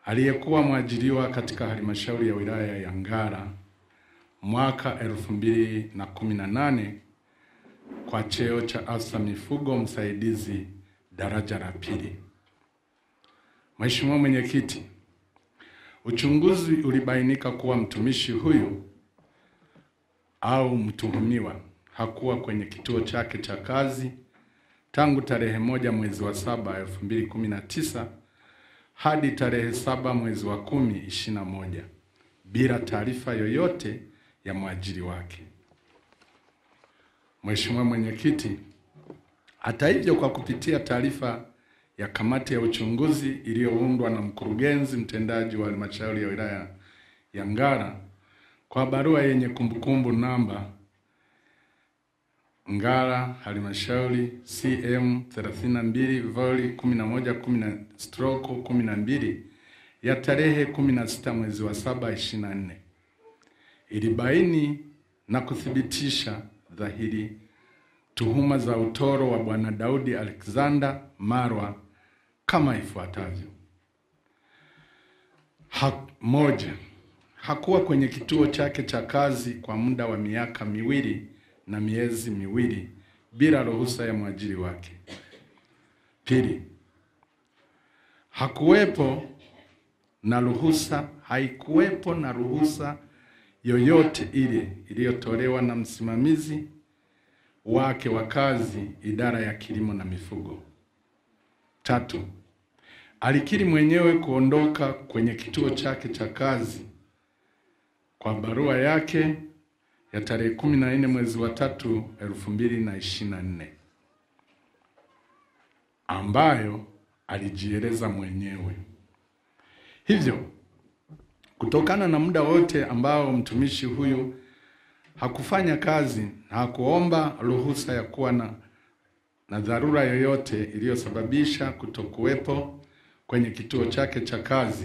aliyekuwa mwajiriwa katika halmashauri ya wilaya ya Ngara mwaka elfu mbili na kumi na nane kwa cheo cha afisa mifugo msaidizi daraja la pili. Mheshimiwa Mwenyekiti, uchunguzi ulibainika kuwa mtumishi huyu au mtuhumiwa hakuwa kwenye kituo chake cha kazi tangu tarehe moja mwezi wa saba elfu mbili kumi na tisa hadi tarehe saba mwezi wa kumi ishirini na moja bila taarifa yoyote ya mwajiri wake. Mheshimiwa Mwenyekiti, hata hivyo, kwa kupitia taarifa ya kamati ya uchunguzi iliyoundwa na mkurugenzi mtendaji wa halmashauri ya wilaya ya Ngara kwa barua yenye kumbukumbu namba Ngara halmashauri CM 32 voli 11 stroke 12 ya tarehe 16 mwezi wa 7 24 ilibaini na kuthibitisha dhahiri tuhuma za utoro wa Bwana Daudi Alexander Marwa kama ifuatavyo: ha, moja, hakuwa kwenye kituo chake cha kazi kwa muda wa miaka miwili na miezi miwili bila ruhusa ya mwajiri wake. Pili, hakuwepo na ruhusa, haikuwepo na ruhusa yoyote ile iliyotolewa na msimamizi wake wa kazi idara ya kilimo na mifugo. Tatu, alikiri mwenyewe kuondoka kwenye kituo chake cha kazi kwa barua yake ya tarehe kumi na nne mwezi wa tatu elfu mbili na ishirini na nne ambayo alijieleza mwenyewe. Hivyo, kutokana na muda wote ambao mtumishi huyu hakufanya kazi na hakuomba ruhusa ya kuwa na, na dharura yoyote iliyosababisha kutokuwepo kwenye kituo chake cha kazi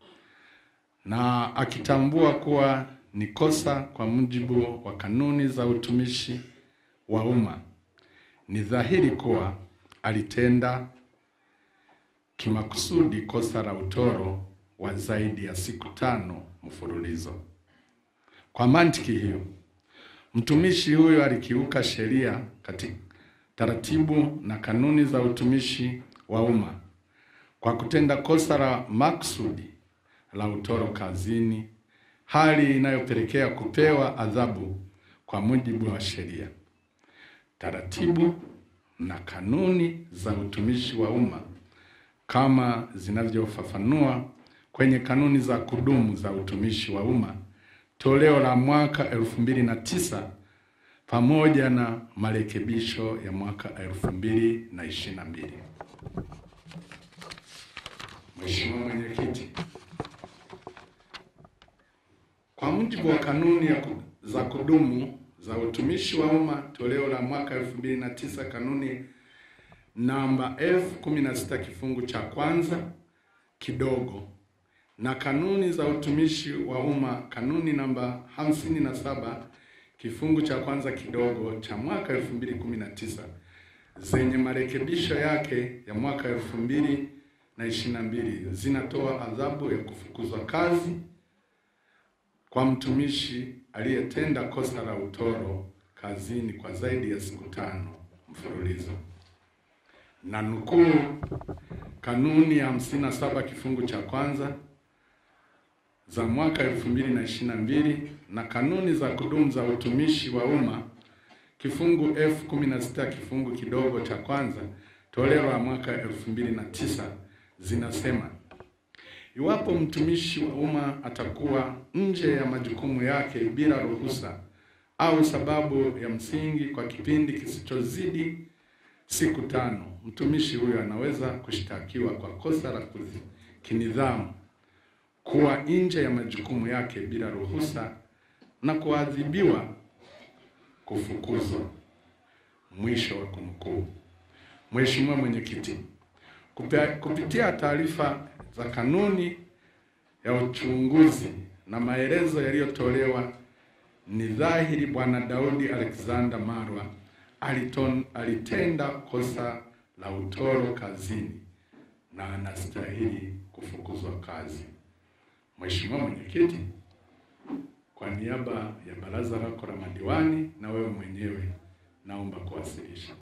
na akitambua kuwa ni kosa kwa mujibu wa kanuni za utumishi wa umma, ni dhahiri kuwa alitenda kimakusudi kosa la utoro wa zaidi ya siku tano mfululizo. Kwa mantiki hiyo, mtumishi huyo alikiuka sheria katika taratibu na kanuni za utumishi wa umma kwa kutenda kosa la makusudi la utoro kazini, hali inayopelekea kupewa adhabu kwa mujibu wa sheria, taratibu na kanuni za utumishi wa umma kama zinavyofafanua kwenye kanuni za kudumu za utumishi wa umma toleo la mwaka elfu mbili na tisa pamoja na marekebisho ya mwaka elfu mbili na ishirini na mbili. Mheshimiwa Mwenyekiti, kwa mujibu wa kanuni ya ku, za kudumu za utumishi wa umma toleo la mwaka elfu mbili na tisa kanuni namba elfu kumi na sita kifungu cha kwanza kidogo na kanuni za utumishi wa umma kanuni namba hamsini na saba kifungu cha kwanza kidogo cha mwaka elfu mbili kumi na tisa zenye marekebisho yake ya mwaka elfu mbili na ishirini na mbili zinatoa adhabu ya kufukuzwa kazi kwa mtumishi aliyetenda kosa la utoro kazini kwa zaidi ya siku tano mfululizo na nukuu kanuni ya hamsini na saba kifungu cha kwanza za mwaka elfu mbili na ishirini na mbili na kanuni za kudumu za utumishi wa umma kifungu F kumi na sita kifungu kidogo cha kwanza toleo la mwaka elfu mbili na tisa zinasema iwapo mtumishi wa umma atakuwa nje ya majukumu yake bila ruhusa au sababu ya msingi kwa kipindi kisichozidi siku tano, mtumishi huyo anaweza kushtakiwa kwa kosa la kinidhamu kuwa nje ya majukumu yake bila ruhusa na kuadhibiwa kufukuzwa. Mwisho wa kunukuu. Mheshimiwa Mwenyekiti, kupitia taarifa za kanuni ya uchunguzi na maelezo yaliyotolewa, ni dhahiri Bwana Daudi Alexander Marwa aliton, alitenda kosa la utoro kazini na anastahili kufukuzwa. kufukuzwa kazi. Mheshimiwa Mwenyekiti, kwa niaba ya baraza lako la madiwani na wewe mwenyewe naomba kuwasilisha.